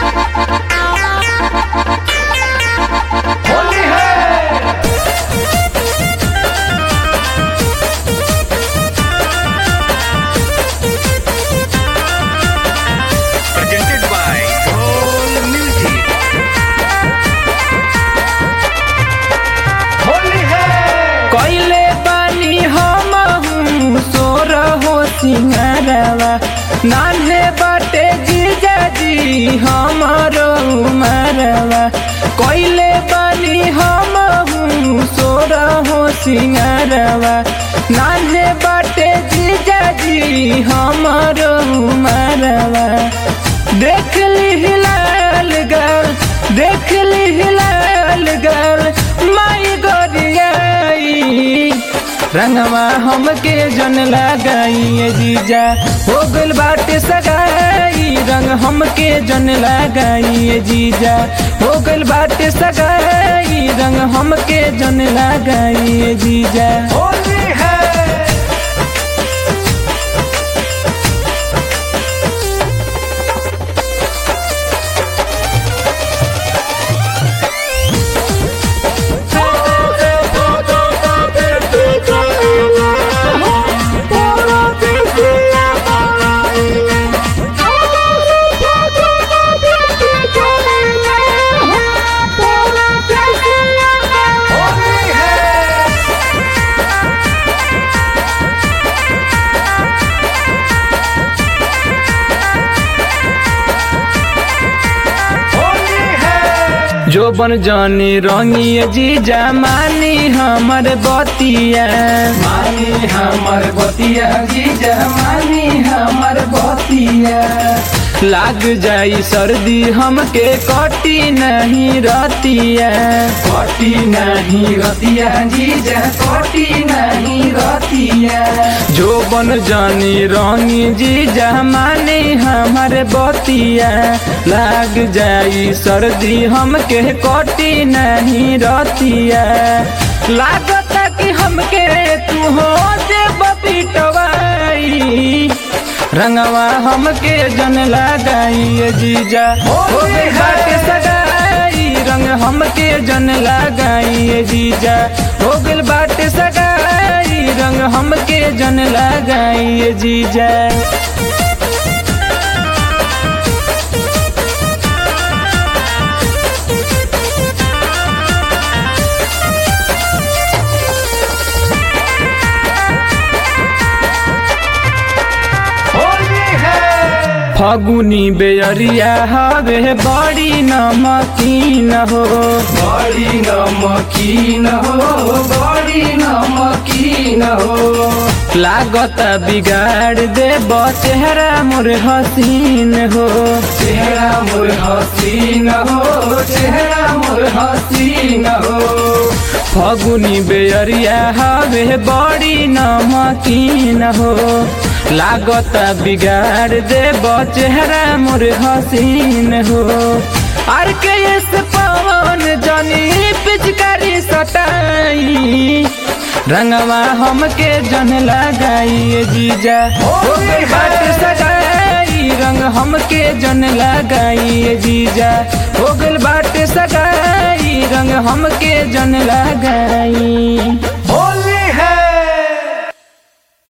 होली है presented by Gold Music. Holi है कैले बानी हम सोर हो सिंगारवा नान्हे बाटे जीजा जी हमारो उमरवा कैले बानी हम सोर हो सिंगारवा नान्हे बाटे जीजा जी हमारो उमरवा देख ली हिलाल गल देख ली हिलाल गल माई गोरियाई रंगवा हमके जन लगाई जीजा हो गल बाटे सगाई रंग हमके जन लगाई जीजा हो गल बाटे सगाई रंग हमके जन लगाई जीजा होली है होली है होली है जो बन जानी रंगी जीजा मानी हमर बतिया मानी हमर बतिया जीजा मानी हमर बतिया लाग जाई सर्दी हमके कटी नहीं रतिया कटी नहीं रतिया जीजा कटी नहीं रतिया जो बन जानी रंगी जीजा मानी हमर बतिया लाग जाई सर्दी हमके कटी नहीं रतिया लागत कि हमके तू हो जे बपीटवाई रंगवा हमके जन लगाई जीजा हो गई बाटे सगाई रंग हमके जन लगाई जीजा हो गल बाटे सगाई रंग हमके जन लगाई जीजा होली है फगुनी बेअरिया हवे बड़ी नमकीन हो बड़ी नमकीन हो बड़ी नमकीन हो लागत बिगाड़ दे चेहरा मोर हसीन हो चेहरा मोर हसीन हो चेहरा मोर हसीन हो फगुनी बेअरिया हवे बड़ी नमकीन हो लागत बिगाड़ दे चेहरा मोर हसीन हो आर के एस पवन जनी पिचकारी सटाई रंगवा हमके जन लगाई जीजा हो गई बात सगाई रंग हमके जन लगाई जीजा हो गल बात सगाई रंग हमके जन लगाई होली है